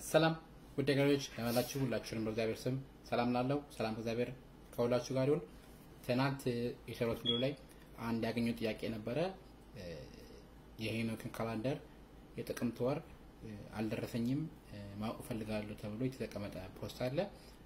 ሰላም ውድ ገሮች ያላችሁ ሁላችሁንም በእግዚአብሔር ስም ሰላም ላለው ሰላም እግዚአብሔር ከሁላችሁ ጋር ይሁን። ትናንት የሰሩት ቪዲዮ ላይ አንድ ያገኘው ጥያቄ ነበረ። የሄኖክን ካላንደር የጥቅምት ወር አልደረሰኝም ማወቅ እፈልጋለሁ ተብሎ የተቀመጠ ፖስት አለ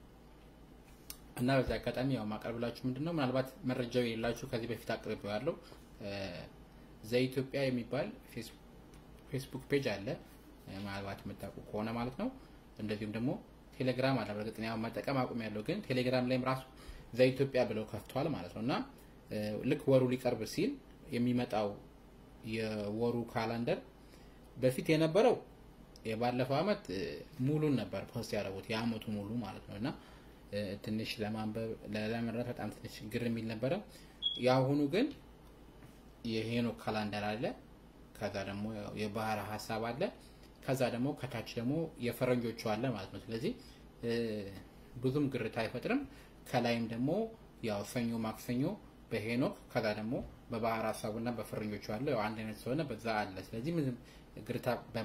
እና በዚህ አጋጣሚ ያው ማቀርብላችሁ ምንድን ነው ምናልባት መረጃው የሌላችሁ ከዚህ በፊት አቅርቤው ያለው ዘኢትዮጵያ የሚባል ፌስቡክ ፔጅ አለ ምናልባት የምታውቁ ከሆነ ማለት ነው። እንደዚሁም ደግሞ ቴሌግራም አለ። በእርግጥ ያው መጠቀም አቁም ያለው ግን ቴሌግራም ላይም ራሱ ዘኢትዮጵያ ብለው ከፍተዋል ማለት ነው እና ልክ ወሩ ሊቀርብ ሲል የሚመጣው የወሩ ካላንደር በፊት የነበረው የባለፈው አመት ሙሉን ነበር ፖስት ያደረጉት የአመቱ ሙሉ ማለት ነው እና ትንሽ ለማንበብ ለመረዳት በጣም ትንሽ ግር የሚል ነበረ። የአሁኑ ግን የሄኖክ ካላንደር አለ። ከዛ ደግሞ የባህር ሀሳብ አለ። ከዛ ደግሞ ከታች ደግሞ የፈረንጆቹ አለ ማለት ነው። ስለዚህ ብዙም ግርታ አይፈጥርም። ከላይም ደግሞ ያው ሰኞ፣ ማክሰኞ በሄኖክ ከዛ ደግሞ በባህር ሀሳቡና በፈረንጆቹ አለ። ያው አንድ አይነት ስለሆነ በዛ አለ። ስለዚህ ምንም ግርታ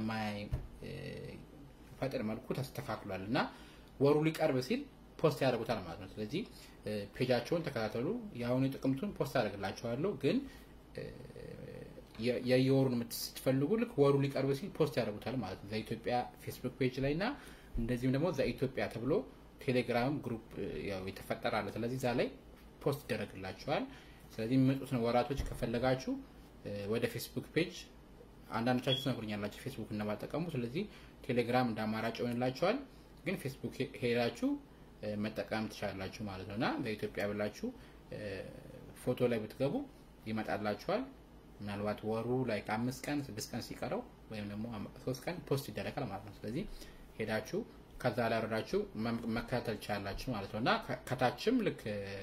በማይፈጥር መልኩ ተስተካክሏል እና ወሩ ሊቀርብ ሲል ፖስት ያደርጉታል ማለት ነው። ስለዚህ ፔጃቸውን ተከታተሉ። የአሁኑ ጥቅምቱን ፖስት ያደርግላቸዋለሁ ግን የየወሩን ስትፈልጉ ልክ ወሩ ሊቀርብ ሲል ፖስት ያደርጉታል ማለት ነው። ዘኢትዮጵያ ፌስቡክ ፔጅ ላይ እና እንደዚሁም ደግሞ ዘኢትዮጵያ ተብሎ ቴሌግራም ግሩፕ ያው የተፈጠረ አለ። ስለዚህ እዛ ላይ ፖስት ይደረግላችኋል። ስለዚህ የሚመጡትን ወራቶች ከፈለጋችሁ ወደ ፌስቡክ ፔጅ አንዳንዶቻችሁ ትነግሩኛላችሁ ፌስቡክ እንደማጠቀሙ። ስለዚህ ቴሌግራም እንደ አማራጭ ይሆንላችኋል። ግን ፌስቡክ ሄዳችሁ መጠቀም ትችላላችሁ ማለት ነው እና በኢትዮጵያ ብላችሁ ፎቶ ላይ ብትገቡ ይመጣላችኋል። ምናልባት ወሩ ላይ ከአምስት ቀን ስድስት ቀን ሲቀረው ወይም ደግሞ ሶስት ቀን ፖስት ይደረጋል ማለት ነው። ስለዚህ ሄዳችሁ ከዛ ላይ ወረዳችሁ መከታተል ትችላላችሁ ማለት ነው እና ከታችም ልክ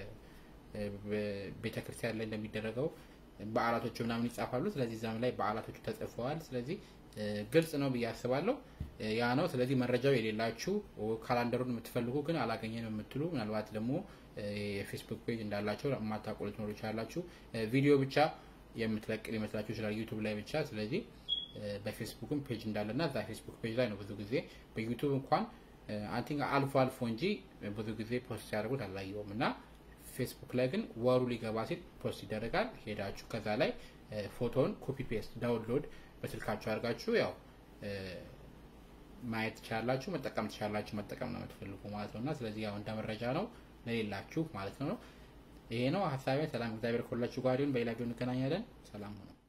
ቤተክርስቲያን ላይ እንደሚደረገው በዓላቶቹ ምናምን ይጻፋሉ። ስለዚህ እዛም ላይ በዓላቶቹ ተጽፈዋል። ስለዚህ ግልጽ ነው ብዬ አስባለሁ። ያ ነው። ስለዚህ መረጃው የሌላችሁ ካላንደሩን የምትፈልጉ ግን አላገኘንም የምትሉ ምናልባት ደግሞ የፌስቡክ ፔጅ እንዳላቸው የማታውቁ ልትኖሩ ይችላላችሁ። ቪዲዮ ብቻ የምትለቅ ሊመስላችሁ ይችላል ዩቱብ ላይ ብቻ። ስለዚህ በፌስቡክም ፔጅ እንዳለና እዛ ፌስቡክ ፔጅ ላይ ነው ብዙ ጊዜ በዩቱብ እንኳን አንቲንግ አልፎ አልፎ እንጂ ብዙ ጊዜ ፖስት ሲያደርጉት አላየውም እና ፌስቡክ ላይ ግን ወሩ ሊገባ ሲል ፖስት ይደረጋል። ሄዳችሁ ከዛ ላይ ፎቶን ኮፒ ፔስት ዳውንሎድ በስልካችሁ አድርጋችሁ ያው ማየት ትችላላችሁ፣ መጠቀም ትችላላችሁ። መጠቀም ነው የምትፈልጉ ማለት ነው እና ስለዚህ ያው እንደ መረጃ ነው ለሌላችሁ ማለት ነው። ይሄ ነው ሀሳቤ። ሰላም፣ እግዚአብሔር ከሁላችሁ ጋር ይሁን። በሌላ ቪዲዮ እንገናኛለን። ሰላም ሁኑ።